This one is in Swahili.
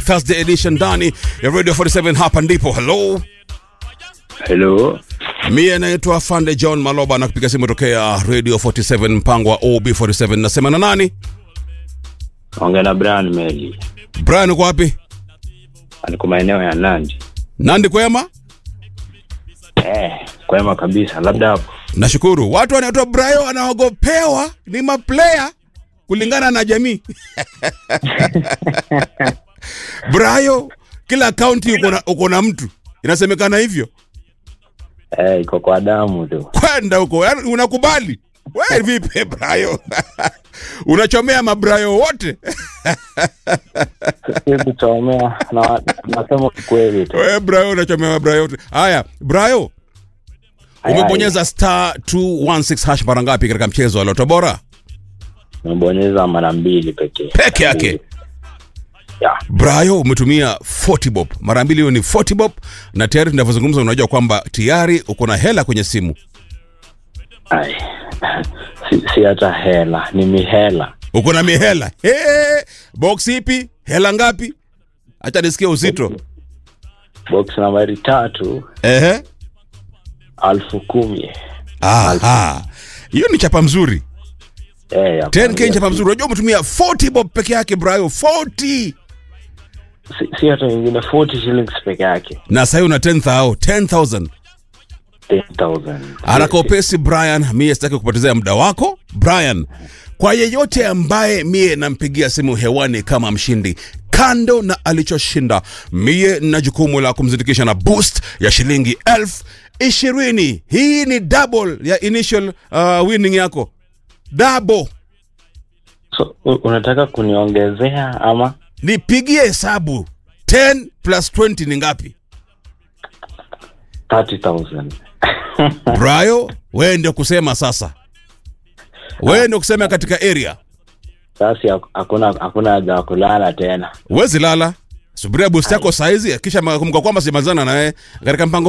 Thursday edition ndani ya Radio 47 hapa ndipo. Hello. Hello. Mie naitwa Fande John Maloba na kupiga simu tokea Radio 47 mpango wa OB47 nasema na nani? Ongea na Brian Meli. Brian uko wapi? Aliko maeneo ya Nandi. Nandi kwema? Eh, kwema kabisa. Labda hapo. Nashukuru. Watu wanaitwa Brayo wanaogopewa ni maplayer kulingana na jamii. Brayo kila kaunti uko na uko na mtu. Inasemekana hivyo. Eh, iko kwa damu tu. Kwenda huko, yaani unakubali? Wewe vipi Brayo? Unachomea mabrayo wote? Sisi kuchomea na nasema kweli tu. Wewe Brayo unachomea mabrayo wote. Haya, Brayo umebonyeza star 216 hash mara ngapi katika mchezo wa Loto Bora? Nimebonyeza mara mbili pekee. Peke yake. Ya. Brayo umetumia 40 bob mara mbili, hiyo ni 40 bob, na tayari tunavyozungumza, unajua kwamba tayari uko na hela kwenye simu. Ai. Si, si hata hela, ni mihela. Uko na mihela hey, box ipi? Hela ngapi? Acha nisikie uzito. Box nambari tatu Ehe, alfu kumi. aha, hiyo ni chapa mzuri. Eh, ya 10k ni chapa kwanza. mzuri. Unajua umetumia 40 bob peke yake Brayo, 40 Si, si hata nyingine 40 shillings peke yake. na sasa una 10000 10000 10,000. haraka upesi Brian, mie sitaki kupotezea muda wako Brian. Kwa yeyote ambaye mie nampigia simu hewani kama mshindi, kando na alichoshinda, mie na jukumu la kumzindikisha na boost ya shilingi elfu ishirini. Hii ni double ya initial uh, winning yako, double. So, u- unataka kuniongezea ama Nipigie hesabu 10 plus 20 ni ngapi? 30,000? Brayo, wewe ndio kusema sasa, wewe ndio kusema katika area Sasa hakuna hakuna haja ya kulala tena. Huwezi lala, subiria boost yako saizi, kisha kumbuka kwamba simalizana na wewe katika mpango